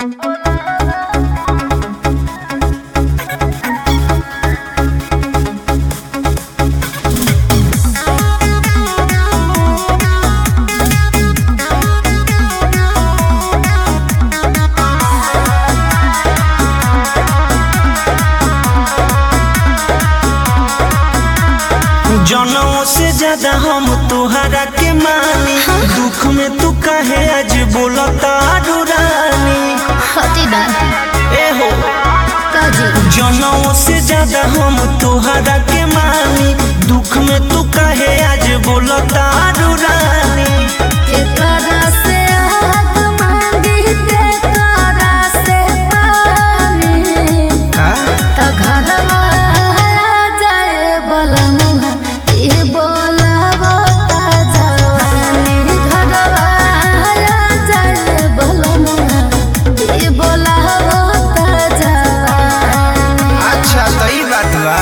जनों से ज्यादा हम तुहरा के मानी दुख में तू काहे आज बोलता रानी हती बा ए हो काजी जनों से ज्यादा हम तुहरा के मानी दुख में तू काहे आज बोलता रानी एकरा से हाथ मांगी ते करा से पानी त घरवा जाए बलमुहा ई बोलावो ता जवानी घरवा जाए बलमुहा ई बोलावो ता जवानी अच्छा तो ई बात बा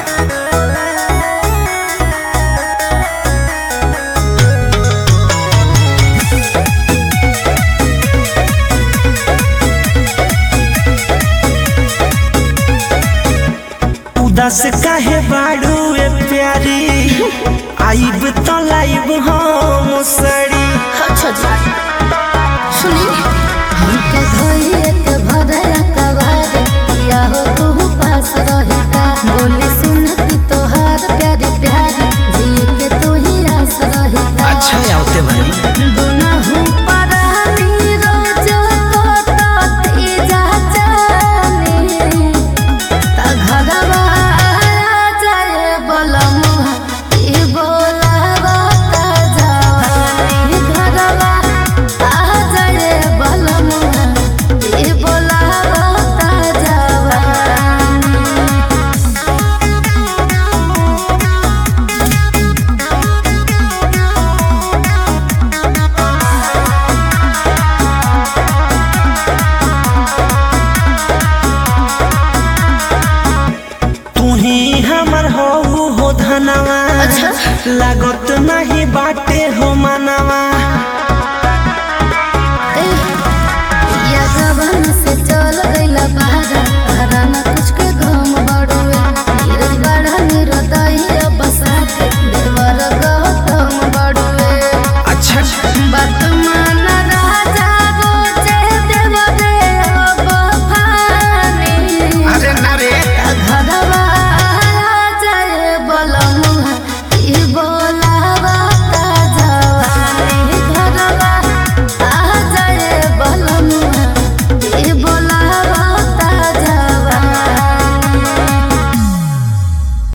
उदास काहे बाड़ू ए प्यारी आइब तो लाइब हम सड़ी अच्छा जी सुनी हमके धोइए के भरया कबार या हो तू पास रहता बोली सुन की तोहार प्यारी प्यारी जी के तू ही आस रहता अच्छा आवते भाई गुनाहू परानी रोज कोटती जा जानी ता घरवा जाए बलमुहा ई बोलावा ता जवानी घरवा आ जाए बलमुहा ई बोलावा ता जवानी तू ही हमर हो हो धनवा अच्छा। लागत नहीं बाटे हो मनवा